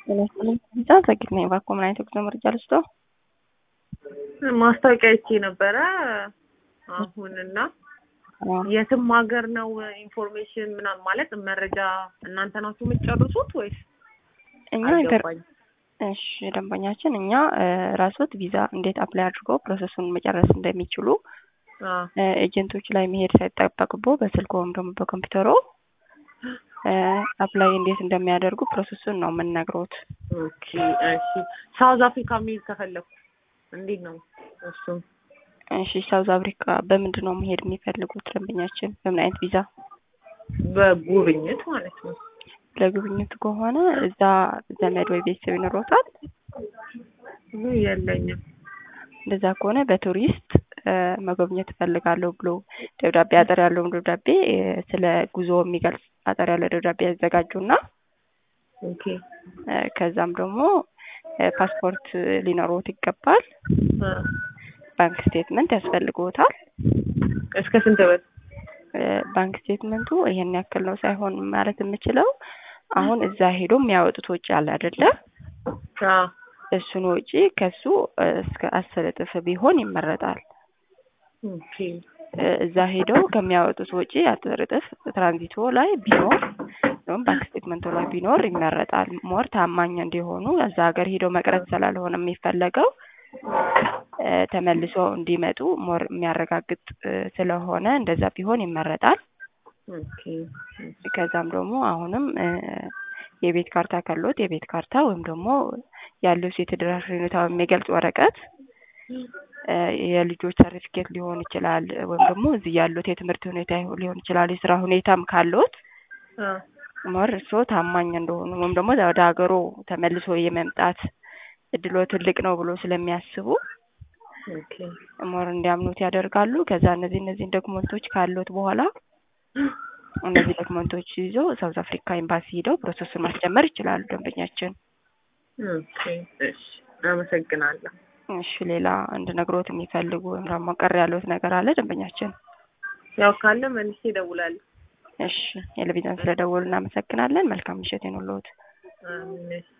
ዛ ዘግት ነኝ ባኮ ምን አይነት ጉዞ መረጃ ልስጦ ማስታወቂያ ይቼ ነበረ አሁንና የትም ሀገር ነው ኢንፎርሜሽን ምናምን ማለት መረጃ እናንተ ናችሁ የምትጨርሱት ወይስ? እኛ አልገባኝም። እሺ ደንበኛችን እኛ ራስዎት ቪዛ እንዴት አፕላይ አድርገው ፕሮሰሱን መጨረስ እንደሚችሉ አ ኤጀንቶች ላይ መሄድ ሳይጠበቅቦ በስልክ ወይም ደግሞ በኮምፒውተሮ አፕላይ እንዴት እንደሚያደርጉ ፕሮሰሱን ነው የምንነግሮት። ኦኬ እሺ። ሳውዝ አፍሪካ መሄድ ከፈለኩ እንዴት ነው እሱ? እሺ ሳውዝ አፍሪካ በምንድን ነው መሄድ የሚፈልጉት ደንበኛችን? በምን አይነት ቪዛ? በጉብኝት ማለት ነው። ለጉብኝት ከሆነ እዛ ዘመድ ወይ ቤተሰብ ይኖሮታል? የለኝም። እንደዛ ከሆነ በቱሪስት መጎብኘት እፈልጋለሁ ብሎ ደብዳቤ አጠር ያለውን ደብዳቤ ስለ ጉዞ የሚገልጽ አጠር ያለ ደብዳቤ ያዘጋጁና ኦኬ ከዛም ደግሞ ፓስፖርት ሊኖሮት ይገባል። አ ባንክ ስቴትመንት ያስፈልግዎታል። እስከ ስንት ብር? ባንክ ስቴትመንቱ ይሄን ያክል ነው ሳይሆን ማለት የምችለው አሁን እዛ ሄዶ የሚያወጡት ወጪ አለ አይደለ? አ እሱን ወጪ ከሱ እስከ አስር እጥፍ ቢሆን ይመረጣል። ኦኬ እዛ ሄደው ከሚያወጡት ወጪ አስር እጥፍ ትራንዚቶ ላይ ቢኖር ወይም ባንክ ስቴትመንቱ ላይ ቢኖር ይመረጣል። ሞር ታማኝ እንዲሆኑ እዛ ሀገር ሄደው መቅረት ስላልሆነ የሚፈለገው ተመልሶ እንዲመጡ ሞር የሚያረጋግጥ ስለሆነ እንደዛ ቢሆን ይመረጣል። ኦኬ ከዛም ደግሞ አሁንም የቤት ካርታ ካለዎት የቤት ካርታ ወይም ደግሞ ያለው የተደራሽ ሁኔታ የሚገልጽ ወረቀት የልጆች ሰርቲፊኬት ሊሆን ይችላል፣ ወይም ደግሞ እዚህ ያሉት የትምህርት ሁኔታ ሊሆን ይችላል። የስራ ሁኔታም ካለዎት አ ሞር እርስዎ ታማኝ እንደሆኑ ወይም ደግሞ ወደ ሀገሩ ተመልሶ የመምጣት እድሎ ትልቅ ነው ብሎ ስለሚያስቡ ኦኬ ሞር እንዲያምኑት ያደርጋሉ። ከዛ እነዚህ እነዚህን ዶክመንቶች ካሉት በኋላ እነዚህ ዶክመንቶች ይዞ ሳውዝ አፍሪካ ኤምባሲ ሄደው ፕሮሰሱን ማስጀመር ይችላሉ ደንበኛችን። ኦኬ እሺ፣ አመሰግናለሁ። እሺ ሌላ እንድነግሮት የሚፈልጉ ወይም ደግሞ ቀር ያለዎት ነገር አለ ደንበኛችን? ያው ካለ መልሼ እደውላለሁ። እሺ የለቪዛን ስለደወሉ እናመሰግናለን። መልካም ምሽት ይኑርልዎት። አሜን።